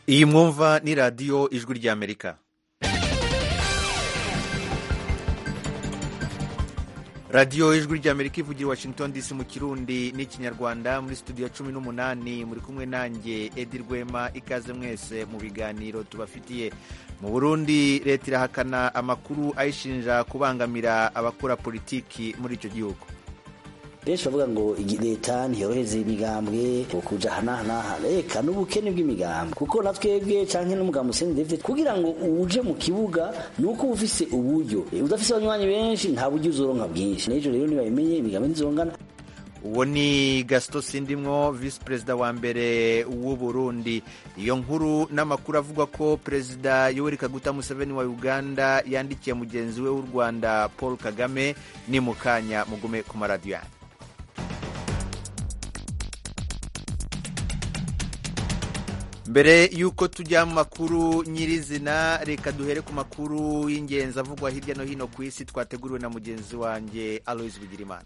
iyi mwumva ni radiyo ijwi ry'amerika radiyo ijwi ry'amerika ivugira i washington dc mu kirundi n'ikinyarwanda muri studio ya cumi n'umunani muri kumwe nanjye edi rwema ikaze mwese mu biganiro tubafitiye mu burundi leta irahakana amakuru ayishinja kubangamira abakora politiki muri icyo gihugu benshi bavuga ngo leta ntiyoroheze imigambwe kuja hanahanaha reka n'ubukene bw'imigambwe kuko na twebwe canke n'umugambi Hussein David kugira ngo uje mu kibuga nuko uba ufise uburyo udafise abanywanyi benshi nta buryo uzoronka bwinshi n'ejo rero nibabimenye imigambwe ntizongana uwo ni gasito sindimwo visi perezida wa mbere w'u Burundi iyo nkuru n'amakuru avuga ko perezida yoweri kaguta museveni wa uganda yandikiye mugenzi we w'u rwanda paul kagame ni mu kanya mugume ku maradiyo yanyu mbere y'uko tujya mu makuru nyirizina reka duhere ku makuru y'ingenzi avugwa hirya no hino ku isi twateguriwe na mugenzi wanjye aloise bigirimana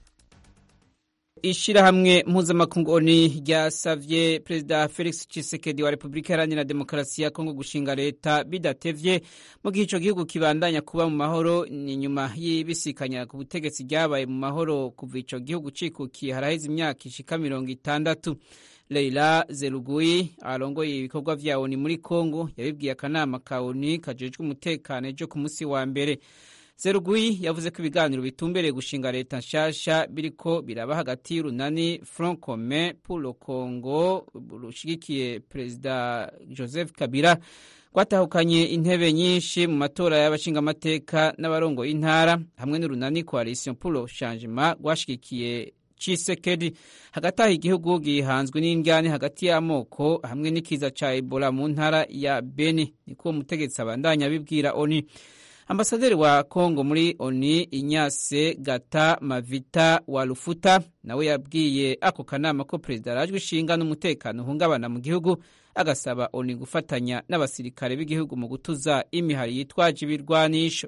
ishirahamwe mpuzamakungu oni ryasavye perezida felix tshisekedi wa repubulika iharanira demokarasi ya kongo gushinga leta bidatevye mu gihe ico gihugu kibandanya kuba mu mahoro ni nyuma y'ibisikanya ku butegetsi ryabaye mu mahoro kuva ico gihugu cikukiye haraheze imyaka ishika mirongo itandatu leila zeruguyi arongoye ibikorwa vya oni muri kongo yabibwiye akanama ka oni kajejwe umutekano ejo ku musi wa mbere Serugui yavuze ko ibiganiro bitumbereye gushinga leta nshasha biriko biraba hagati y'urunani Front Commun pour le Congo rushigikiye perezida Joseph Kabila rwatahukanye intebe nyinshi mu matora y'abashingamateka n'abarongoye intara hamwe n'urunani Coalition pour le Changement rwashigikiye Chisekedi hagati aho igihugu gihanzwe n'indyane hagati y'amoko hamwe n'ikiza ca Ebola mu ntara ya Beni niko umutegetsi abandanya abibwira ONU ambasaderi wa kongo muri oni inyase gata mavita wa rufuta nawe yabwiye ako kanama ko perezida arajwe ishinga n'umutekano uhungabana mu gihugu agasaba oni gufatanya n'abasirikare b'igihugu mu gutuza imihari yitwaje ibirwanisho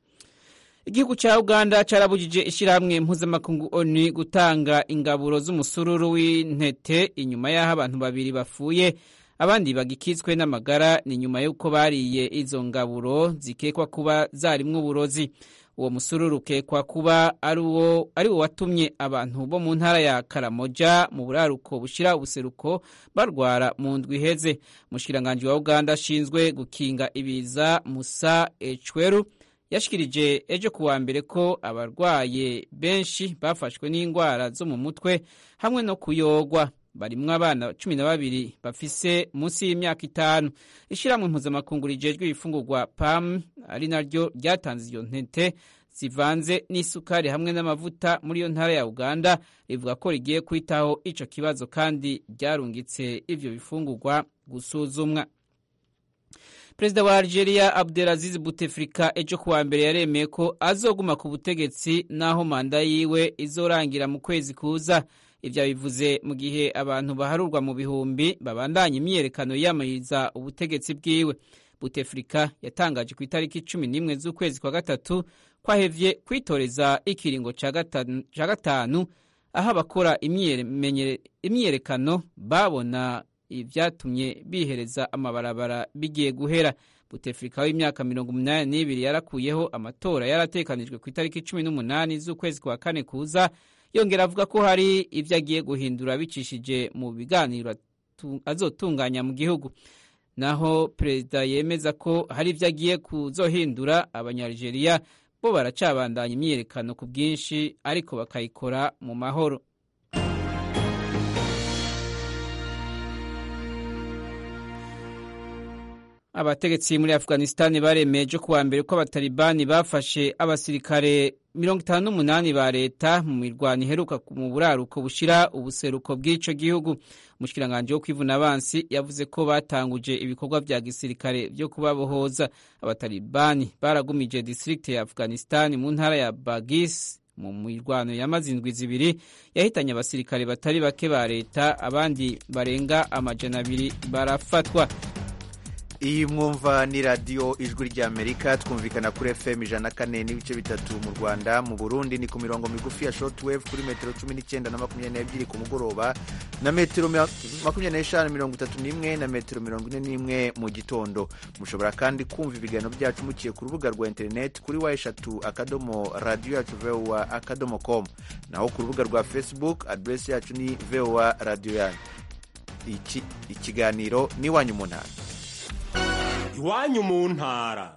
igihugu cya uganda carabujije ishyirahamwe mpuzamakungu oni gutanga ingaburo z'umusururu w'intete inyuma y'aho abantu babiri bapfuye abandi bagikitswe n'amagara ni nyuma y'uko bariye izo ngaburo zikekwa kuba zarimwo uburozi uwo musururu ukekwa kuba ari wo watumye abantu bo mu ntara ya karamoja mu buraruko bushira ubuseruko barwara mu ndwi iheze umushikiranganji wa uganda ashinzwe gukinga ibiza musa ecweru yashikirije ejo kuwa mbere ko abarwaye benshi bafashwe n'indwara zo mu mutwe hamwe no kuyogwa barimwo abana cumi na babiri bafise munsi y'imyaka itanu ishyirahamwe mpuzamakungu rijejwe ibifungurwa pam ari naryo ryatanze iyo ntete zivanze n'isukari hamwe n'amavuta muri iyo ntara ya uganda rivuga ko rigiye kwitaho ico kibazo kandi ryarungitse ivyo bifungurwa gusuzumwa perezida wa algeria abdelaziz buteflika ejo kuwa mbere yaremeye ko azoguma ku butegetsi n'aho manda yiwe izorangira mu kwezi kuza ibyo bivuze mu gihe abantu baharurwa mu bihumbi babandanya imyiyerekano yiyamamariza ubutegetsi bwiwe butefrika yatangaje ku itariki cumi n'imwe z'ukwezi kwa gatatu kwahevye kwitoreza ikiringo ca gatanu aho abakora imyiyerekano babona ivyatumye bihereza amabarabara bigiye guhera butefrika w'imyaka mirongo umunani n'ibiri yarakuyeho amatora yaratekanijwe ku itariki cumi n'umunani z'ukwezi kwa kane kuza yongera avuga ko hari ibyo agiye guhindura bicishije mu biganiro azotunganya mu gihugu naho perezida yemeza ko hari ibyo agiye kuzohindura abanyarigeriya bo baracabandanya imyiyerekano ku bwinshi ariko bakayikora mu mahoro abategetsi muri afghanistan baremeje kuwa mbere ko abatalibani bafashe abasirikare mirongo itanu n'umunani ba leta mu mirwano iheruka mu buraruko bushira ubuseruko bw'ico gihugu umushikiranganji wo kwivuna abansi yavuze ko batanguje ibikorwa vya gisirikare vyo kubabohoza abatalibani baragumije district ya afghanistan mu ntara ya bagis mu mirwano yamaze indwi zibiri yahitanye abasirikare batari bake ba leta abandi barenga amajana abiri barafatwa iyi mwumva ni radiyo ijwi ry'amerika twumvikana kuri fm ijana kane n'ibice bitatu mu rwanda mu burundi ni ku mirongo migufi ya shortwave kuri metero cumi n'icyenda na makumyabiri n'ebyiri ku mugoroba na metero makumyabiri n'eshanu mirongo itatu n'imwe na metero mirongo ine n'imwe mu gitondo mushobora kandi kumva ibiganiro byacu mukiye ku rubuga rwa interineti kuri wa eshatu akadomo radiyo yacu vowa akadomo komu naho ku rubuga rwa facebook aderesi yacu ni vowa radiyo yanyu ikiganiro ni iwanyu mu ntara iwanyu mu ntara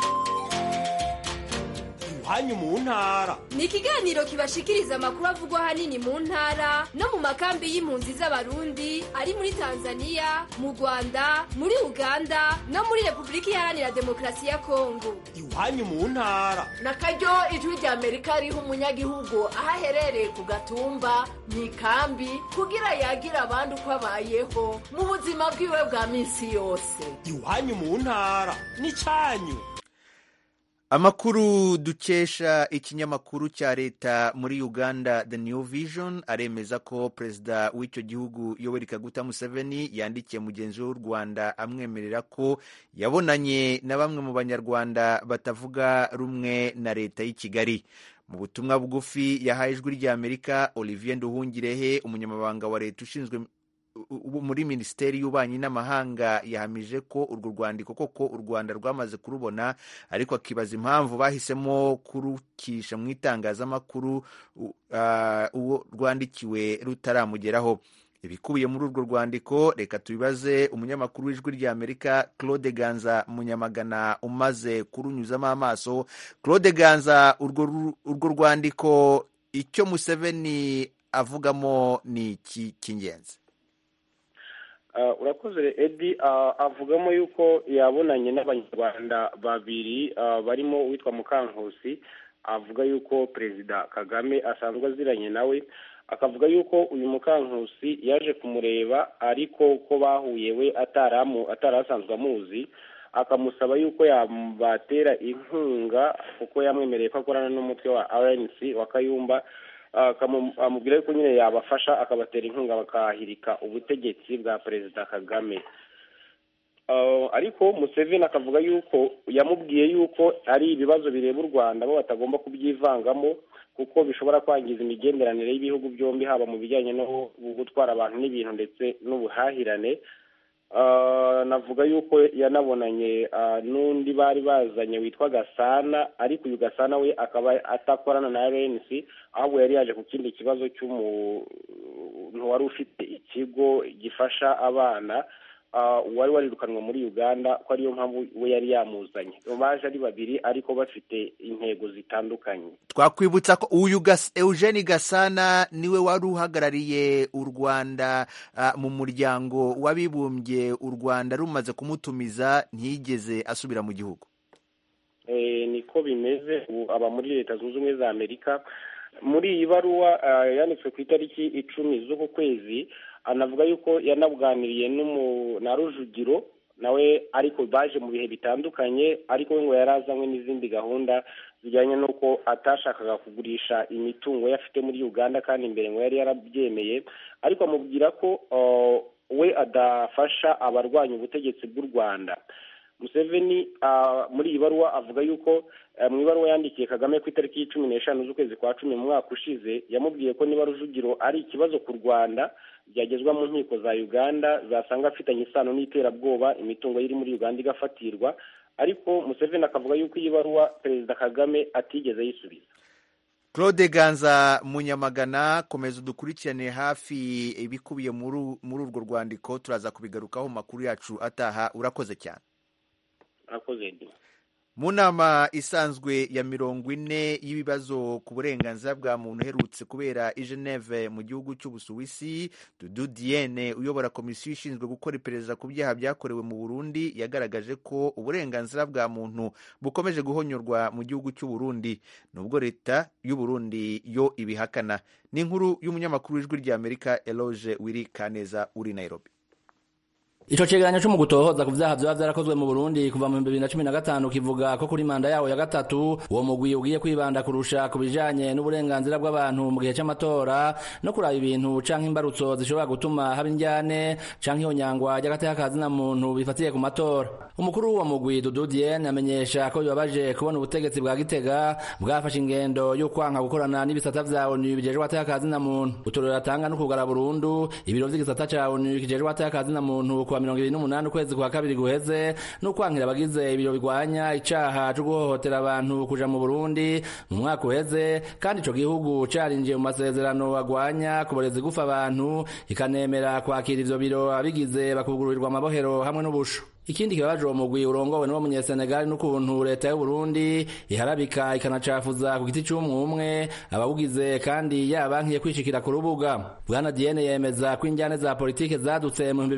iwanyu mu ntara ni ikiganiro kibashikiriza amakuru avugwa ahanini mu ntara no mu makambi y'impunzi z'abarundi ari muri tanzania mu rwanda muri uganda no muri repubulika iharanira demokarasi ya kongo iwanyu mu ntara na karyo ijwi rya amerika riha umunyagihugu aho aherereye ku gatumba mu ikambi kugira yagire abandi uko abayeho mu buzima bwiwe bwa minsi yose iwanyu mu ntara ni cyanyu amakuru dukesha ikinyamakuru cya leta muri uganda the new vision aremeza ko perezida w'icyo gihugu yoweri kaguta museveni yandikiye mugenzi we w'u rwanda amwemerera ko yabonanye na bamwe mu banyarwanda batavuga rumwe na leta y'i kigali mu butumwa bugufi yahaye ijwi ry'amerika olivier nduhungirehe umunyamabanga wa leta ushinzwe muri minisiteri y'ububanyi n'amahanga yahamije ko urwo rwandiko koko u rwanda rwamaze kurubona ariko akibaza impamvu bahisemo kurukisha mu itangazamakuru uwo rwandikiwe rutaramugeraho ibikubiye muri urwo rwandiko reka tubibaze umunyamakuru w'ijwi ry'amerika claude ganza munyamagana umaze kurunyuzamo amaso claude ganza urwo rwandiko icyo museveni avugamo ni iki cy'ingenzi urakoze edi avugamo yuko yabonanye n'abanyarwanda babiri barimo uwitwa mukankusi avuga yuko perezida kagame asanzwe aziranye nawe akavuga yuko uyu mukankusi yaje kumureba ariko ko bahuye we atari asanzwe amuzi akamusaba yuko yabatera inkunga kuko yamwemereye ko akorana n'umutwe wa rnc wa kayumba amubwira yuko nyine yabafasha akabatera inkunga bakahirika ubutegetsi bwa perezida kagame ariko museveni akavuga yuko yamubwiye yuko ari ibibazo bireba u rwanda bo batagomba kubyivangamo kuko bishobora kwangiza imigenderanire y'ibihugu byombi haba mu bijyanye no gutwara abantu n'ibintu ndetse n'ubuhahirane navuga yuko yanabonanye n'undi bari bazanye witwa gasana ariko uyu gasana we akaba atakorana na rnc ahubwo yari yaje ku kindi kibazo cy'umuntu wari ufite ikigo gifasha abana wari warirukanwe muri uganda ko ariyo mpamvu we yari yamuzanye baje ari babiri ariko bafite intego zitandukanye twakwibutsa ko uyu eugene gasana niwe wari uhagarariye u rwanda mu muryango w'abibumbye u rwanda rumaze kumutumiza ntiyigeze asubira mu gihugu niko bimeze ubu aba muri leta zunze ubumwe za amerika muri iyi baruwa yanditswe ku itariki icumi z'uku kwezi anavuga yuko yanabuganiriye na rujugiro nawe ariko baje mu bihe bitandukanye ariko we ngo yari azanywe n'izindi gahunda zijyanye n'uko atashakaga kugurisha imitungo ye afite muri uganda kandi imbere ngo yari yarabyemeye ariko amubwira ko we adafasha abarwanya ubutegetsi bw'u rwanda museveni muri iyi baruwa avuga yuko mu ibaruwa yandikiye kagame ku itariki cumi n'eshanu z'ukwezi kwa cumi mu mwaka ushize yamubwiye ko niba rujugiro ari ikibazo ku rwanda byagezwa mu nkiko za uganda zasanga afitanye isano n'iterabwoba imitungo ye iri muri uganda igafatirwa ariko museveni akavuga yuko iyi baruwa perezida kagame atigeze yisubiza claude ganza munyamagana komeza udukurikirane hafi ibikubiye muri urwo rwandiko turaza kubigarukaho mu makuru yacu ataha urakoze cyane urakoze mu nama isanzwe ya mirongo ine y'ibibazo ku burenganzira bwa muntu uherutse kubera i Geneve mu gihugu cy'ubusuwisi dudu diene uyobora komisiyo ishinzwe gukora iperereza ku byaha byakorewe mu burundi yagaragaje ko uburenganzira bwa muntu bukomeje guhonyorwa mu gihugu cy'uburundi nubwo leta y'uburundi yo ibihakana ni inkuru y'umunyamakuru w'ijwi ry'amerika eloge wiri kaneza uri nairobi Ico cegeranyo co mu gutohoza ku vyaha vyoba vyarakozwe mu Burundi kuva mu 2015 kivuga ko kuri manda yawo ya gatatu uwo mugwi ugiye kwibanda kurusha ku bijanye n'uburenganzira bw'abantu mu gihe c'amatora no kuraba ibintu canke imbarutso zishobora gutuma haba indyane canke ihonyangwa ry'agateka kazina muntu bifatiye ku matora umukuru w'uwo mugwi Dudu Diene amenyesha ko bibabaje kubona ubutegetsi bwa Gitega bwafashe ingendo yo kwanka gukorana n'ibisata vya ONU bijejwe agateka kazina muntu uturero atanga no kugara burundu ibiro vy'igisata ca ONU kijejwe agateka kazina muntu kuwa mirongo ibiri n'umunani ukwezi kwa kabiri guheze n'ukwankira abagize ibiro bigwanya icaha co guhohotera abantu kuja mu Burundi mu mwaka uheze kandi ico gihugu carinjiye mu masezerano agwanya kuboreza igufa abantu ikanemera kwakira ivyo biro abigize bakugururirwa amabohero hamwe n'ubusho ikindi kibabaje uwo mugwi urongowe n'uwo munyesenegali n'ukuntu leta y'u Burundi iharabika ikanacafuza ku giti c'umwumwe abawugize kandi yabankiye kwishikira ku rubuga bwana Diene yemeza ko injyane za politike zadutse mu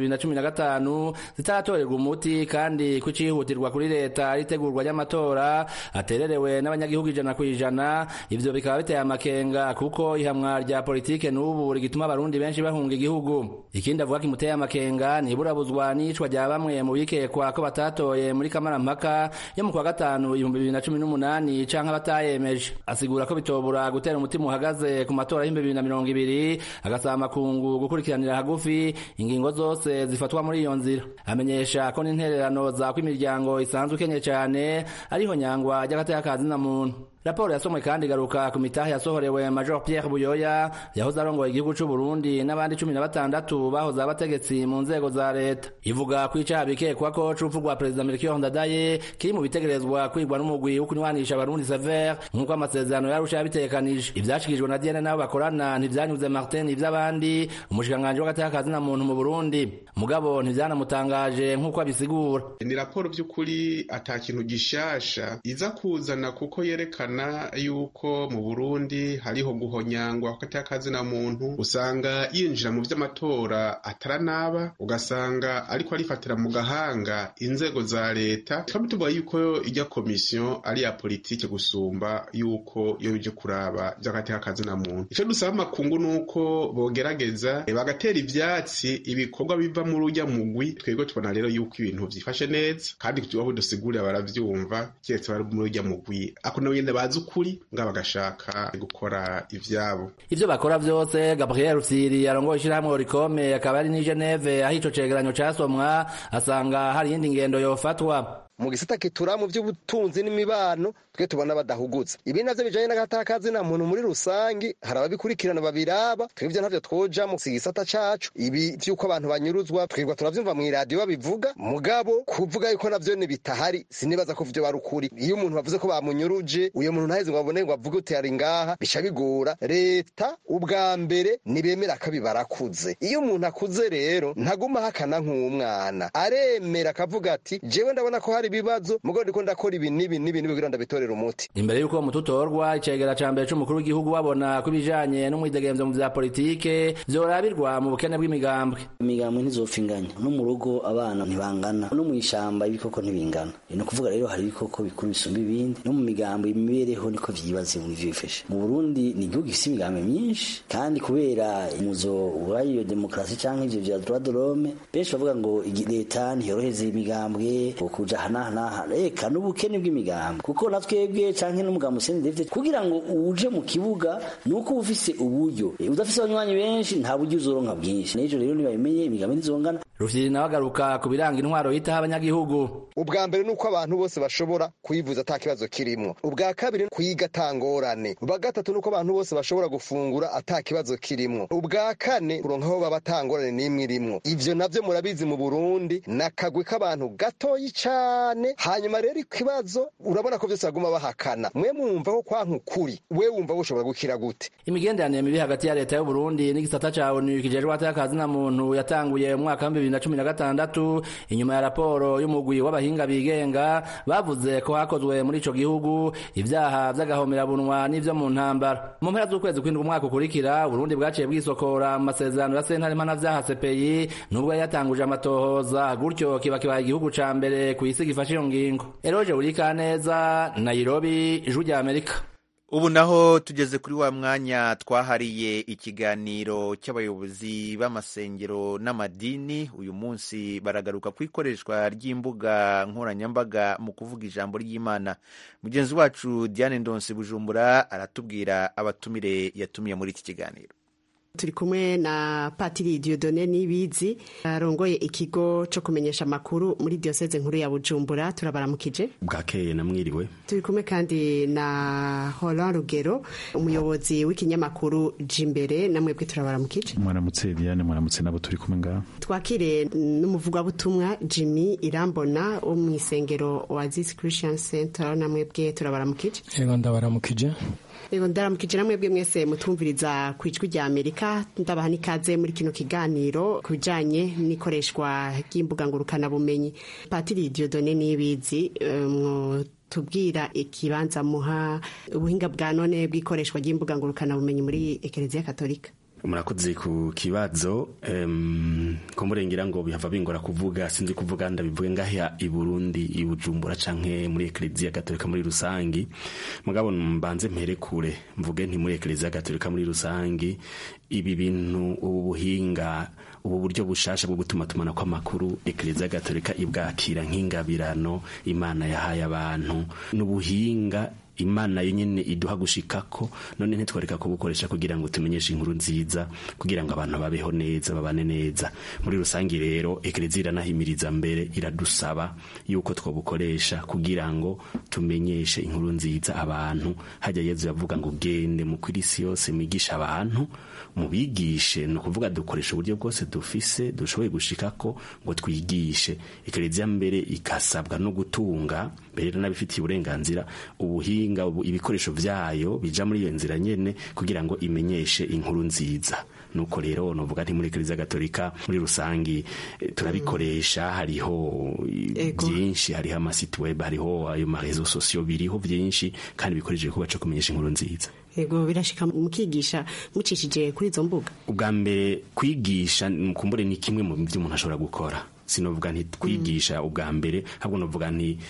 2015 zitaratorerwa umuti kandi ko cihutirwa kuri leta ritegurwa ry'amatora atererewe n'abanyagihugu ijana ku ijana ivyo bikaba biteye amakenga kuko ihamwa rya politike n'ubu rigituma abarundi benshi bahunga igihugu ikindi avuga kimuteye amakenga ni iburabuzwa n'icwa rya bamwe mu bike bikekwa ko batatoye muri kamarampaka yo mu kwa gatanu ibihumbi bibiri na cumi n'umunani canke abatayemeje asigura ko bitobura gutera umutima uhagaze ku matora y'ibihumbi bibiri na mirongo ibiri agasaba amakungu gukurikiranira hagufi ingingo zose zifatwa muri iyo nzira amenyesha ko n'intererano zako imiryango isanzwe ikenye cane ariho nyangwa ry'agateka kazina muntu raporo yasomwe kandi igaruka ku mitahe yasohorewe major pierre buyoya yahoze arongoye igihugu c'u burundi n'abandi cumi na batandatu bahoze abategetsi mu nzego za leta ivuga ko icaha bikekwa ko c'urupfu rwa perezida melchior ndadaye kiri mu bitegerezwa kwigwa n'umugwi wo kunywanisha abarundi sever nk'uko amasezerano yarusha yabitegekanije ivyashikijwe na diane n'abo bakorana ntivyanyuze martin ivy'abandi umushikiranganji w'agateka kazina muntu mu burundi mugabo ntivyanamutangaje nk'uko abisigura ni raporo vy'ukuri ata kintu gishasha iza kuzana kuko yerekana yuko mu Burundi hariho guhonyangwa kw'agateka kazina muntu usanga yinjira mu vy'amatora ataranaba ugasanga ariko arifatira mu gahanga inzego za leta tukaba tuvuga yuko ijya komisiyo ari ya politike gusumba yuko yo ije kuraba vy'agateka kazina muntu ico dusaba amakungu nuko bogerageza bagatera ivyatsi ibikorwa biva muri urya mugwi twebwe tubona rero yuko ibintu vyifashe neza kandi aho dusigurira baravyumva kiretse bari muri urya mugwi ako nabo nyene bazi ukuri nga bagashaka gukora ivyabo ivyo bakora vyose gabriel rufyiri arongoye ishirahamwe orikome akaba ari ni geneve aho ico cegeranyo casomwa asanga hari iyindi ngendo yofatwa mu gisata kitura mu by'ubutunzi n'imibano twe tubona badahugutse ibi navyo bijanye n'agatakazi na muntu muri rusangi hari ababikurikirana babiraba twebwe ntavyo twoja mu gisata cacu ibi vy'uko abantu banyuruzwa twebwe turavyumva mu iradiyo babivuga mugabo kuvuga yuko navyo bitahari sinibaza ko vyo bari ukuri iyo umuntu bavuze ko bamunyuruje uyo muntu ntaheze ngo abone ngo avuge uti ari ngaha bica bigora leta ubwa mbere nibemera akabi barakuze iyo umuntu akuze rero ntaguma hakana nk'umwana aremera akavuga ati jewe ndabona ko hari ibibazo mugabo ndiko ndakora ibi n'ibi n'ibi n'ibi kugira ndabitorera umuti imbere y'uko mututorwa icegera ca mbere c'umukuru w'igihugu babona ko ibijanye n'umwidegemvyo mu vya politike vyorabirwa mu bukene bw'imigambwe imigambwe ntizopfa inganya no mu rugo abana ntibangana no mw'ishamba ibikoko ntibingana ni ukuvuga rero hari ibikoko bikuru bisumba ibindi no mu migambo imibereho niko vyibaze mu ivyo bifashe mu burundi ni igihugu gifise imigambo myinshi kandi kubera umuzo w'iyo demokarasi canke ivyo vya droit de l'homme benshi bavuga ngo leta ntiyoroheze imigambwe kuja hana hana reka n'ubukene bw'imigambi kuko na twebwe canke n'umugambi Hussein David kugira ngo uje mu kibuga nuko ufise uburyo udafise abanywanyi benshi nta buryo uzoronka bwinshi n'ejo rero nibabimenye imigambi ntizongana rufyiri nawe agaruka ku biranga intwaro yitaho abanyagihugu ubwa mbere ni uko abantu bose bashobora kuyivuza ata kibazo kirimwo ubwa kabiri kwiga atangorane ubwa gatatu ni uko abantu bose bashobora gufungura ata kibazo kirimwo ubwa kane kuronka aho baba atangorane n'imwe irimwo ivyo navyo murabizi mu burundi nakagwi k'abantu gatoyi cane hanyuma rero ikibazo urabona ko vyose baguma bahakana mwe mwumva ko kwanka ukuri we wumva woshobora gukira gute imigenderanire mibi hagati ya leta y'uburundi n'igisata ca onu kijejwe atakazi na muntu yatanguye mu mwaka wa bibiri na cumi na gatandatu inyuma ya raporo y'umugwi w'abahinga bigenga bavuze ko hakozwe muri ico gihugu ivyaha vy'agahomerabunwa n'ivyo mu ntambara mu mpera z'ukwezi kwindwi umwaka ukurikira uburundi bwaciye bwisokora mu masezerano ya sentare mpanavyaha sepeyi nubwo yatanguje amatohoza gutyo kiba kibaye igihugu ca mbere kw'isi gifashe iyo ngingo eroje burikaneza nairobi ijwi rya amerika ubu naho tugeze kuri wa mwanya twahariye ikiganiro cy'abayobozi b'amasengero n'amadini uyu munsi baragaruka ku ikoreshwa ry'imbuga nkoranyambaga mu kuvuga ijambo ry'imana mugenzi wacu diane ndonsi bujumbura aratubwira abatumire yatumiye muri iki kiganiro turi kumwe na patiri diodone nibizi arongoye ikigo cyo kumenyesha amakuru muri diyoseze nkuru ya bujumbura turabaramukije bwakeye namwiriwe turi kumwe kandi na horan rugero umuyobozi w'ikinyamakuru jimbere namwebwe turabaramukije mwaramutse diane mwaramutse nabo turi kumwe ngaho twakire n'umuvugabutumwa jimmy irambona wo mu isengero wa zisi christian center namwebwe turabaramukije yego ndabaramukije Ego ndaramukije namwe bwe mwese mutumviriza ku ijwi rya Amerika ndabaha n'ikaze muri kino kiganiro ku bijanye n'ikoreshwa ry'imbuga ngurukana bumenyi Patiri Diodone Nibizi um, tubwira ikibanza muha ubuhinga bwa none bw'ikoreshwa ry'imbuga ngurukana bumenyi muri Ekereziya Katolika murakoze ku kibazo um, ko murengera ngo bihava bingora kuvuga sinzi kuvuga ndabivuge ngaha i Burundi i Bujumbura canke muri Eklezia Gatolika muri rusangi mugabo mbanze mpere kure mvuge nti muri Eklezia Gatolika muri rusangi ibi bintu ubu buhinga ubu buryo bushasha bwo gutuma tumana kw'amakuru Eklezia Gatolika ibwakira nk'ingabirano Imana yahaye abantu n'ubuhinga imana yenyine iduha gushikako none ntitwareka kubukoresha kugira ngo tumenyeshe inkuru nziza kugira ngo abantu babeho neza babane neza muri rusange rero ekereziya iranahimiriza mbere iradusaba yuko twabukoresha kugira ngo tumenyeshe inkuru nziza abantu hajya yezu yavuga ngo gende mu kw'isi yose mwigisha abantu mubigishe ni ukuvuga dukoresha uburyo bwose dufise dushoboye gushikako ngo twigishe ekereziya mbere ikasabwa no gutunga mbere n'abifitiye uburenganzira ubuhinga ibikoresho vyayo bija muri iyo nzira nyene kugira ngo imenyeshe inkuru nziza nuko rero novuga nti muri Eklezia Gatolika muri rusangi turabikoresha hariho byinshi hariho amasite web hariho ayo marezo sosiyo biriho byinshi kandi bikoresheje kuba co kumenyesha inkuru nziza ego birashika mukigisha mucishije kuri izo mbuga ubwa mbere kwigisha mukumbure ni kimwe mu byo umuntu ashobora gukora sinovuga nti kwigisha ubwa mbere ahubwo novuga nti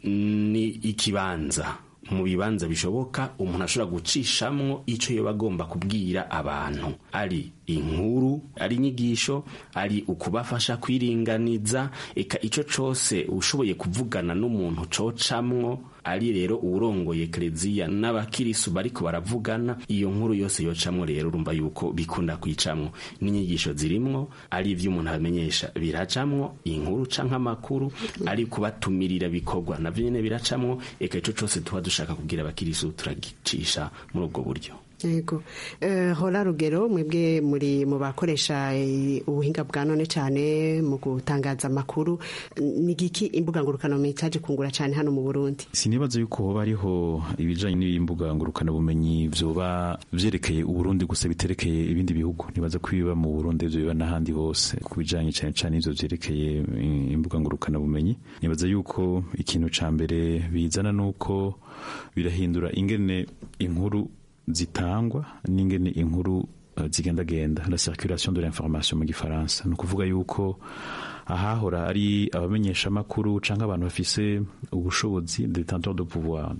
ni ikibanza mu bibanza bishoboka umuntu ashobora gucishamwo icyo yoba agomba kubwira abantu ari inkuru ari inyigisho ari ukubafasha kwiringaniza eka icyo cyose ushoboye kuvugana n'umuntu cocamwo ari rero uwurongoye kereziya n'abakirisu bariko baravugana iyo nkuru yose yocamwo rero urumva yuko bikunda kwicamwo n'inyigisho zirimwo ari ivyo umuntu abamenyesha biracamwo inkuru canke amakuru ari kubatumirira bikorwa navyo nyene biracamwo eka ico cose tuba dushaka kubwira abakirisu turagicisha muri ubwo buryo yego hora rugero mwebwe muri mu bakoresha ubuhinga bwa none cyane mu gutangaza amakuru ni giki imbuga ngurukanabumenyi cyaje kungura cyane hano mu burundi sinibaza yuko hoba hariho ibijyanye n'imbuga ngurukanabumenyi byoba byerekeye uburundi gusa biterekeye ibindi bihugu nibaza ko ibiba mu burundi ibyo biba n'ahandi hose ku bijyanye cyane cyane ibyo byerekeye imbuga ngurukanabumenyi nibaza yuko ikintu cya mbere bizana ni uko birahindura ingene inkuru zitangwa n'ingene inkuru uh, zigendagenda la circulation de l'information mu gifaransa ni ukuvuga yuko ahahora ari abamenyesha amakuru canke abantu bafise ubushobozi détenteur de pouvoir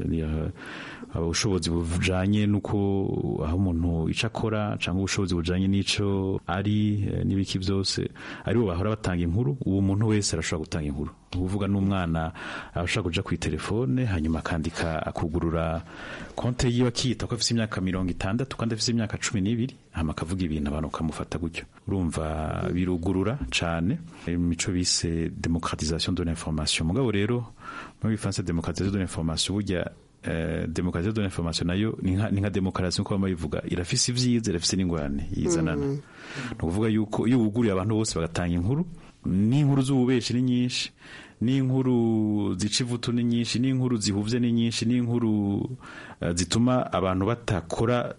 ubushobozi bujanye nuko aho umuntu ico akora canke ubushobozi bujanye n'ico ari n'ibiki vyose aribo bahora batanga inkuru uwo muntu wese arashobora gutanga inkuru uvuga n'umwana arashobora kuja ku telefone hanyuma akandika akugurura konte yiwe akiyita ko afise imyaka mirongo itandatu kandi afise imyaka cumi n'ibiri hama akavuga ibintu abantu bakamufata gutyo urumva birugurura cane imico bise demokratisation de l'information mugabo rero muri bifaransa demokratisation de l'information burya Uh, demokrasiyo de l'information nayo ni nka demokarasi nkuko bama bivuga irafise ivyiza irafise n'ingorane yizanana mm. ni ukuvuga yuko iyo wuguriye abantu bose bagatanga inkuru n'inkuru z'ububeshi ni nyinshi n'inkuru zica ivutu ni nyinshi n'inkuru zihuvye ni nyinshi n'inkuru uh, zituma abantu batakora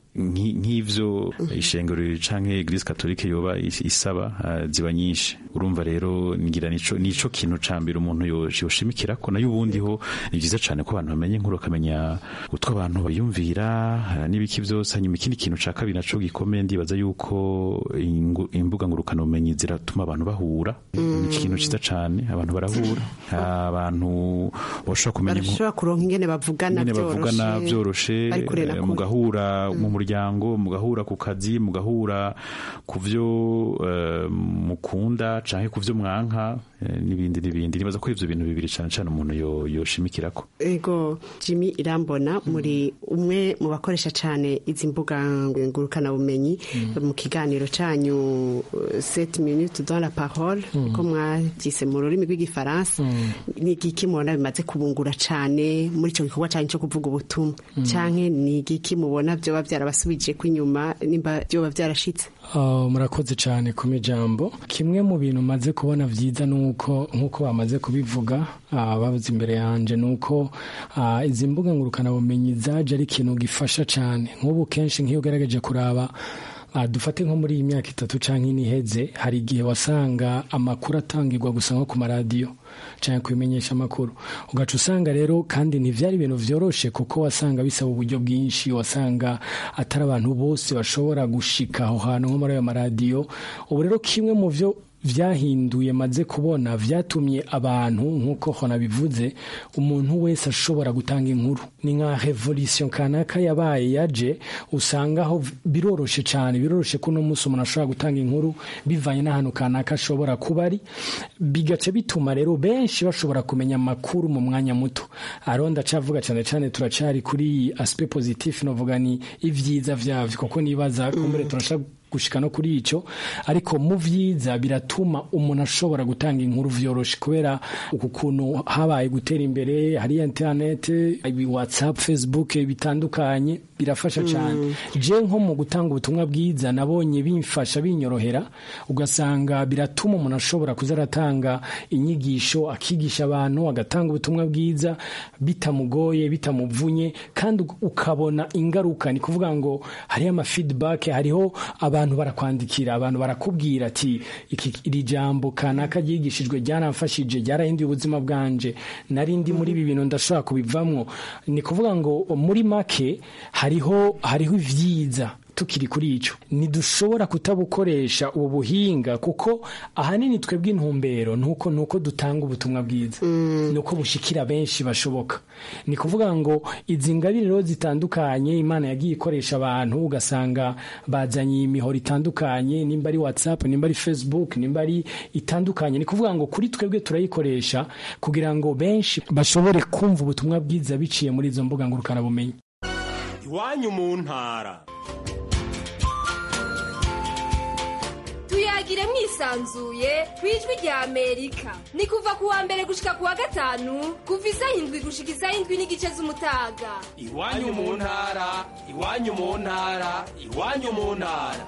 nk'ivyo ishengero canke eglise katolike yoba isaba uh, ziba nyinshi urumva rero ngira nico nico kintu ca mbere umuntu yoshimikira ko nayo ubundi ho ni vyiza cane ko abantu bamenye inkuru bakamenya utwo abantu bayumvira uh, n'ibiki vyose hanyuma ikindi kintu ca kabiri naco gikomeye ndibaza yuko imbuga ngurukana bumenyi ziratuma abantu bahura mm. ni ikintu ciza cane abantu barahura abantu bashobora kumenya barashobora kuronka ingene bavugana bavugana vyoroshe vyoroshe Bari kure na eh, kure. mugahura mu muryango mugahura ku kazi mugahura ku vyo eh, mukunda canke ku vyo mwanka eh, n'ibindi n'ibindi nibaza ko ivyo bintu bibiri cane cane umuntu yo- yoshimikirako ego jimmy irambona muri umwe mu bakoresha cyane izi mbuga ngurukanabumenyi mu kiganiro cyanyu 7 minutes dans la parole ko mwabyise mu rurimi rw'igifaransa ni igiki mubona bimaze kubungura cyane muri icyo gikorwa cyanyu cyo kuvuga ubutumwa cyangwa ni igiki mubona byoba byarabasubije ko inyuma nimba byoba byarashitse Uh, murakoze cyane ku mijambo kimwe mu bintu maze kubona byiza nuko nkuko bamaze kubivuga uh, babuze imbere yanje nuko uh, izi mbuga ngurukanabumenyi zaje ari ikintu gifasha cyane nk'ubu kenshi nk'iyo ugerageje kuraba Uh, dufate nko muri iyi myaka itatu canke ine iheze hari igihe wasanga amakuru atangirwa gusa nko ku maradiyo canke kubimenyesha amakuru ugaca usanga rero kandi ntivyari ibintu vyoroshe kuko wasanga bisaba uburyo bwinshi wasanga atari abantu bose bashobora gushika aho hantu nko muri ayo maradiyo ubu rero kimwe mu vyo vyahinduye maze kubona vyatumye abantu nk'uko hona bivuze umuntu wese ashobora gutanga inkuru ni nka revolution kanaka yabaye yaje usanga aho biroroshe cyane biroroshe ko uno munsi umuntu ashobora gutanga inkuru bivanye n'ahantu kanaka ashobora kuba ari bigaca bituma rero benshi bashobora kumenya amakuru mu mwanya muto ariho ndacavuga cyane cyane turacari kuri aspect positif novuga ni ivyiza vyavyo kuko nibaza kumbere turashaka gushika no kuri ico ariko mu vyiza biratuma umuntu ashobora gutanga inkuru vyoroshe kubera uku kuntu habaye gutera imbere hari internet ibi whatsapp facebook bitandukanye birafasha cyane je nko mu gutanga ubutumwa bwiza nabonye bimfasha binyorohera ugasanga biratuma umuntu ashobora kuza aratanga inyigisho akigisha abantu agatanga ubutumwa bwiza bitamugoye bitamuvunye kandi ukabona ingaruka ni kuvuga ngo hariho ama feedback hariho abantu barakwandikira abantu barakubwira ati iki iri jambo kanaka ryigishijwe ryaramfashije ryarahinduye ubuzima bwanje nari ndi muri ibi bintu ndashobora kubivamwo ni kuvuga ngo muri make hariho hariho ivyiza tukiri kuri ico ntidushobora kutabukoresha ubu buhinga kuko ahanini twebwe intumbero nuko nuko dutanga ubutumwa bwiza nuko bushikira benshi bashoboka ni kuvuga ngo izi ngabire rero zitandukanye imana yagiye ikoresha abantu ugasanga bazanye imihoro itandukanye nimba ari whatsapp nimba ari facebook nimba ari itandukanye ni kuvuga ngo kuri twebwe turayikoresha kugira ngo benshi bashobore kumva ubutumwa bwiza biciye muri izo mbuga ngurukanabumenyi iwanyu mu ntara tuyagire mwisanzuye ku ijwi rya amerika ni kuva ku wa mbere gushika ku wa gatanu kuva isaha indwi gushika isaha indwi n'igice z'umutaga iwanyu mu ntara iwanyu mu ntara iwanyu mu ntara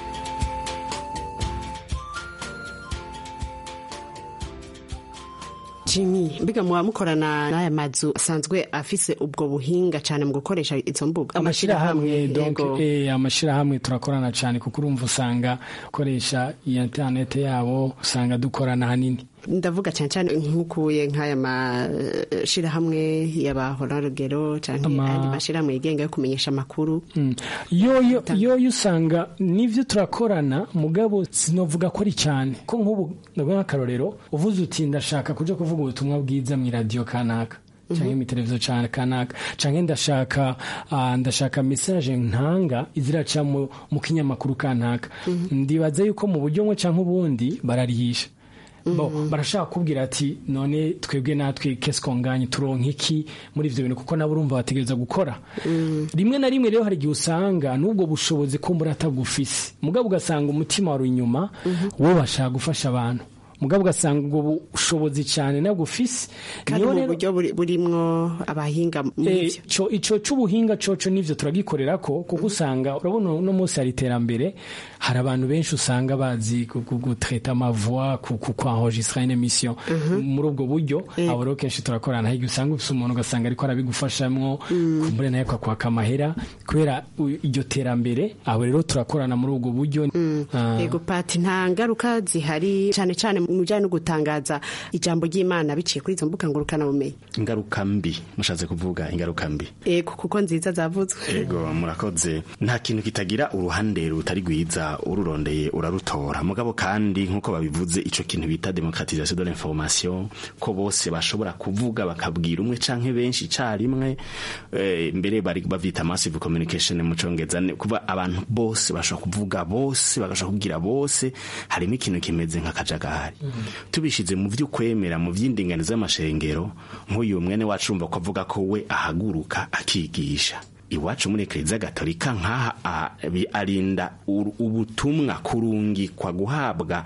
Jimmy mbiga muba mukorana n'aya mazu asanzwe afise ubwo buhinga cyane mu gukoresha izo mbuga amashirahamwe donc yego. eh amashirahamwe turakorana cyane kuko urumva usanga ukoresha iyi internet yabo usanga dukorana hanini ndavuga cyane cyane nk'ukuye nk'aya mashirahamwe y'abahorarugero cyangwa Ama- andi mashirahamwe yigenga yo kumenyesha amakuru Mm. yoyo yoyo usanga nivyo turakorana mugabo sinovuga ko ari cyane ko nk'ubu ndavuga nk'akarorero uvuze uti ndashaka kuja kuvuga ubutumwa bwiza mu radio kanaka canke mu televiziyo cyane kanaka canke ndashaka ah, ndashaka message ntanga iziraca mu mu kinyamakuru kanaka ndibaza yuko mu buryo bumwe canke ubundi bararihisha bo barashaka kubwira ati none twebwe natwe kesikonganye turonka iki muri ivyo bintu kuko nabo urumva bategereza gukora rimwe na rimwe rero hari igihe usanga n'ubwo bushobozi kumbura atagufise mugabo ugasanga umutima wari inyuma wowe bashaka gufasha abantu mugabo ugasanga ubwo bushobozi cyane nabwo ufise kandi Niyo mu rero- buryo buri- burimwo abahinga muri Eh, ivyo co ico c'ubuhinga coco nivyo turagikorera ko kuko usanga urabona uno munsi hari iterambere hari abantu benshi usanga bazi gu- gu- gutreta amavoix ku ku- kwanregistra une émission muri ubwo buryo abo rero kenshi turakorana hirya usanga ufise umuntu ugasanga ariko arabigufashamwo kumbure nawe akakwaka amahera kubera u- iryo terambere abo rero turakorana muri ubwo buryo Ah. yego pati nta ngaruka zihari cyane cyane mu bijyanye no gutangaza ijambo ry'imana biciye kuri izo mbuga ngurukanabumenyi ingaruka mbi mushatse kuvuga ingaruka mbi ego kuko nziza zavuzwe ego murakoze nta kintu kitagira uruhande rutari rwiza ururondeye urarutora mugabo kandi nk'uko babivuze ico kintu bita demokratisation de l'information ko bose bashobora kuvuga bakabwira umwe canke benshi carimwe eh, mbere bari bavita massive communication mu congereza ne- kuva abantu bose bashobora kuvuga bose bagashobora kubwira bose harimo ikintu kimeze nk'akajagari tubishize mu vy'ukwemera mu vy'indinganizo y'amashengero nk'uyu mwene wacu urumva ko avuga ko we ahaguruka akigisha iwacu muri ekleziya gatolika nk'aha a- bi- arinda ur- ubutumwa kurungikwa guhabwa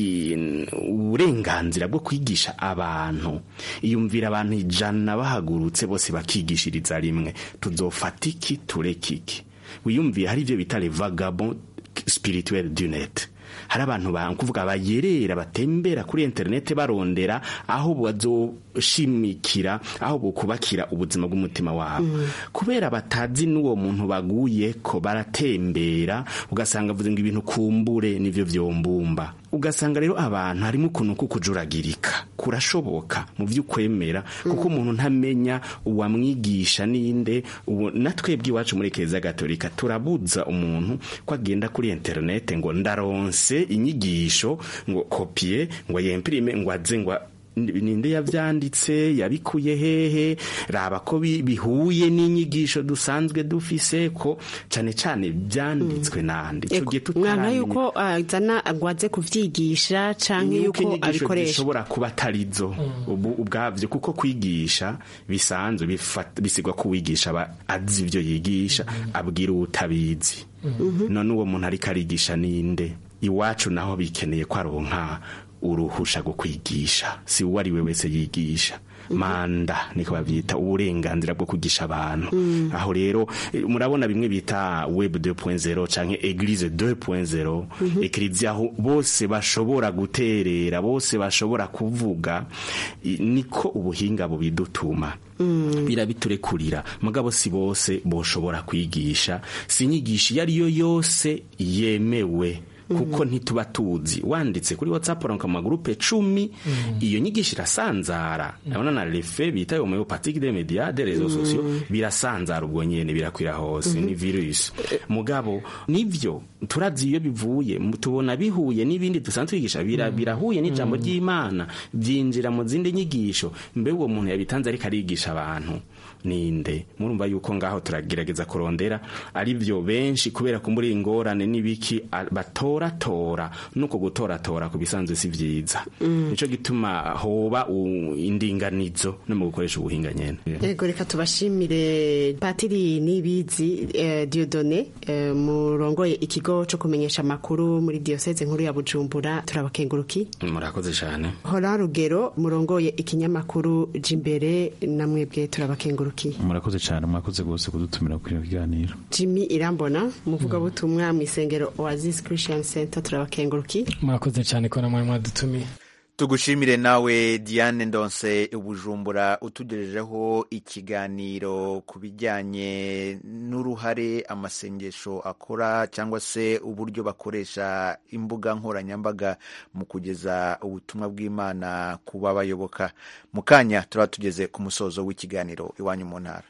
i- uburenganzira bwo kwigisha abantu iyumvira abantu ijana bahagurutse bose bakigishiriza rimwe tuzofata iki tureke iki wiyumviye hari ibyo bita revagabo spirituel du net hari abantu kuvuga bayerera batembera kuri interineti barondera aho bazoshimikira aho bukubakira ubuzima bw'umutima wabo kubera batazi n'uwo muntu baguye ko baratembera ugasanga avuze ngo ibintu kumbure nivyo vyombumba ugasanga rero abantu harimo ukuntu kukujuragirika kurashoboka mu vy'ukwemera kuko umuntu ntamenya uwamwigisha ninde ubu natwebwe iwacu muri keza gatolika turabuza umuntu ko agenda kuri interinete ngo ndaronse inyigisho ngo kopie ngo yempirime ngo aze ngo ninde yavyanditse yabikuye hehe raba ko bi- bihuye n'inyigisho dusanzwe dufise ko cane cane vyanditswe nande ico gihe mwana tutaramenya- yuko azana agwaze kuvyigisha canke Nuko yuko inyigisho abikoresha zishobora kuba atarizo ubu ubwavyo kuko kwigisha bisanzwe bifat- bisigwa ko uwigisha aba azi ivyo yigisha abwira uwutabizi none uwo muntu ariko arigisha ninde iwacu naho bikeneye ko aronka uruhusha rwo kwigisha si uwo ari we wese yigisha manda niko bavyita uburenganzira bwo kugisha abantu Mm. aho rero eh, murabona bimwe bita web 2.0 canke eglise 2.0 Mhm. ekleziya aho bose bashobora guterera bose bashobora kuvuga i- niko ubuhinga bubidutuma birabiturekurira mugabo si bose boshobora kwigisha si inyigisho iyo ari yo yose yemewe kuko ntituba tuzi wanditse kuri whatsapp uranka mu magurupe cumi iyo nyigisho irasanzara urabona na refe bita homeopathique de media de réseaux sociaux birasanzara ubwo nyene birakwira hose Mhm. ni virus mugabo nivyo turazi iyo bivuye mu- tubona bihuye n'ibindi dusanzwe twigisha bira- birahuye n'ijambo Mm. ry'imana byinjira mu zindi nyigisho mbe uwo muntu yabitanze ariko arigisha abantu ninde murumva yuko ngaho turagerageza kurondera ari byo benshi kubera ko muri ingorane n'ibiki a- batoratora nuko gutoratora ku bisanzwe si vyiza Mm. nico gituma hoba u- indinganizo no mu gukoresha ubuhinga nyene Ego reka tubashimire Patiri Nibizi eh, Dieudonné eh, murongoye ikigo co kumenyesha amakuru muri diocese nkuru ya Bujumbura turabakenguruki murakoze cyane Hora Rugero murongoye ikinyamakuru Jimbere namwebwe turabakenguruki murakoze cyane mwakoze rwose kudutumira kuri iyo kiganiro Jimmy Irambona muvuga butumwa mu isengero Oasis Christian Center turabakenguruki murakoze cyane ko namwe mwadutumiye tugushimire nawe diane ndonse ubujumbura utugejejeho ikiganiro ku bijyanye n'uruhare amasengesho akora cyangwa se uburyo bakoresha imbuga nkoranyambaga mu kugeza ubutumwa bw'imana ku babayoboka mu kanya turaba tugeze ku musozo w'ikiganiro iwanyu mu ntara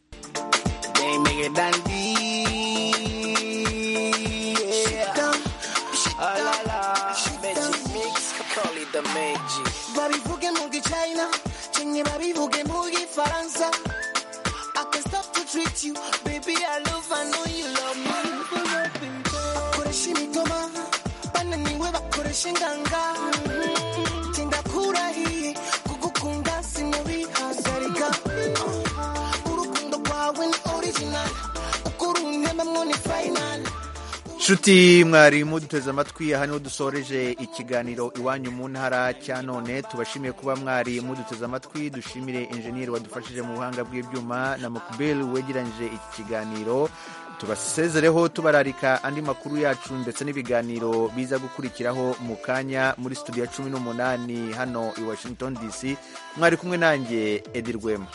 They make it dandy. Yeah. Ah la la. Magic mix. Call it the magic. babivuge mu gichina chenye babivuge mu gifaransa I can stop to treat you baby I love I know you love me bakoresha imitoma bananiwe bakoresha inganga tinda kurahiye kugukunda sinobihagarika urukundo rwawe ni original uko runtembamwo ni final nshuti mwarimu duteze amatwi aha niho dusoreje ikiganiro iwanyu mu ntara cya none tubashimiye kuba mwari muduteze amatwi dushimire injeniyeri wadufashije mu buhanga bw'ibyuma na mukubeli wegeranyije iki kiganiro tubasezereho tubararika andi makuru yacu ndetse n'ibiganiro biza gukurikiraho mu kanya muri studio ya cumi n'umunani hano i washington dc mwari kumwe nanjye edi rwema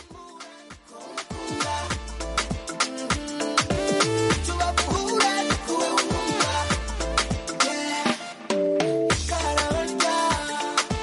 Karabanda,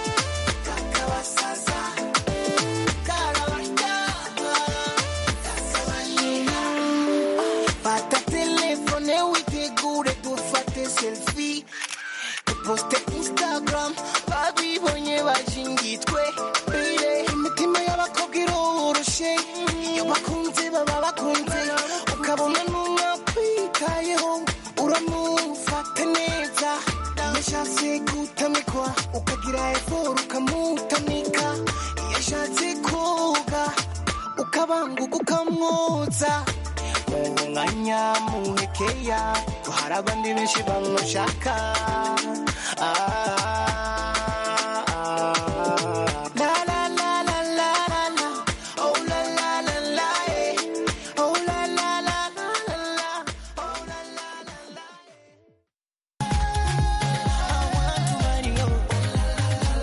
ababibonye bashingitwe bire imitima y'abakobwa iroroshe iyo bakunze baba bakunze ukabona n'umwakwitayeho uramufata neza iyo ashatse gutamikwa ukagira eforo ukamutamika iyo ashatse koga ukabanguka ukamwoza mu mwanya muhekeya hari abandi benshi bamushaka ah.